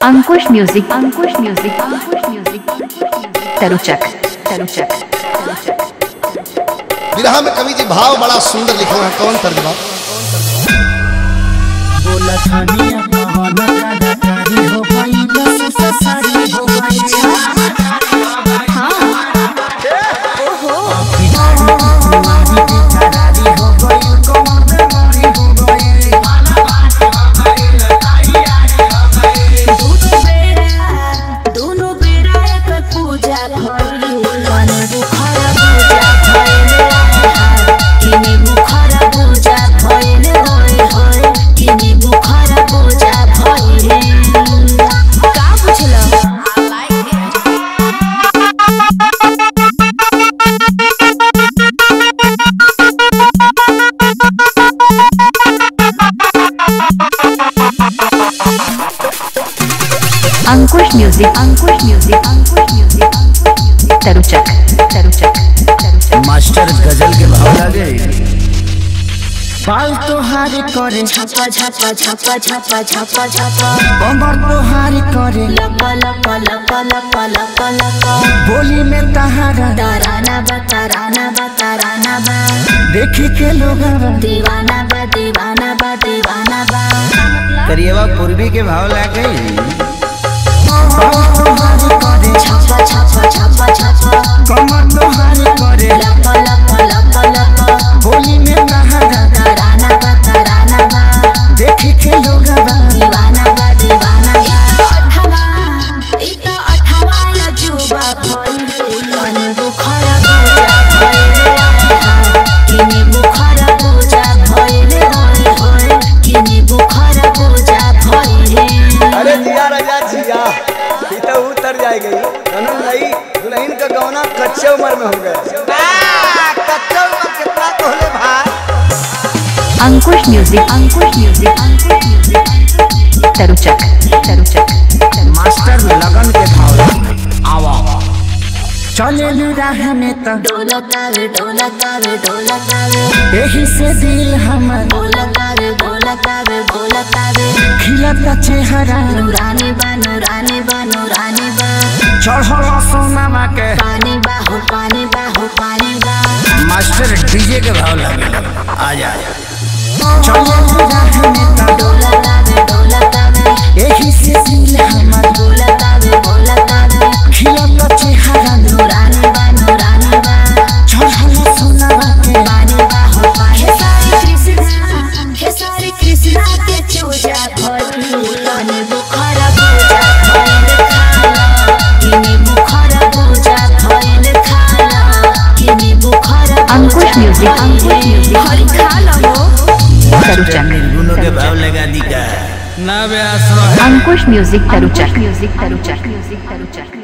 अंकुश music Ankush music Ankush music Taruchak Taruchak Taruchak विरह में कवि जी भाव बड़ा सुंदर लिखो है कौन तर्जमा बोला थानिया कहाना कलाकारी हो गई लस ससारी हो गई तुम्हारी बेकरारी हो गई कमर बेमारी हो गई दोनों बेरा दोनों बेरा एक पूजा भइल मन बुखार पूजा भइल किने बुखार पूजा भइल होय होय किने बुखार पूजा भइल का बुझल Ankush music Ankush music Ankush music Ankush music Taruchak Taruchak Taruchak master गजल के भाव लगे बाल तोहारी करे छापा छापा छापा छापा छापा छापा कमर तोहारी करे लपा लपा लपा लपा लपा लपा बोली में तहारा ताराना बा ताराना बा ताराना बा देखी के लोग दीवाना बा दीवाना बा दीवाना बा करिएवा पूर्वी के भाव लगे तोहारी करे छापा छापा छापा छापा कमर तोहारी करे लपा लपा लपा लपा बोली में तहारा ताराना बा ताराना बा देखी के लोग दीवाना बा दीवाना बा अठवा इता अठवा या जुबा भइल मन बुखार पूजा भइल किने बुखार पूजा भइल होय होय किने बुखार पूजा भइल अरे जिया राजा जिया ई तो उतर जाएगी कनन नहीं दुल्हन का गौना कच्चे उम्र में हो गया कच्चे उम्र कितना तोहले भाई Ankush music Ankush music Ankush music Taruchak Taruchak Taruchak master लगन के भाव लगे आवा चले राह में तो डोलतावे डोलतावे डोलतावे यही से दिल हमर बोलतावे बोलतावे बोलतावे खिलता चेहरा नूरानी बा नूरानी बा नूरानी बा चढ़ल सोनामा के पानी बा हो पानी बा हो पानी बा मास्टर डीजे के भाव लगे आ जा चले राह में तो डोलतावे डोलतावे यही से दिल हमर बोलतावे बोलतावे खिलता चेहरा नूरानी बा नूरानी बा चढ़ल सोनामा के पानी बा हो पानी हे सारी कृष्णा हे सारी कृष्णा के चूजा भइल तने बुखार पूजा भइल खाला किने बुखार पूजा भइल खाला किने बुखार अंकुश म्यूजिक अंकुश म्यूजिक हरि खाला हो तरुचक गुनो के भाव लगा दी का Ankush music Taruchak music Taruchak music तरुचक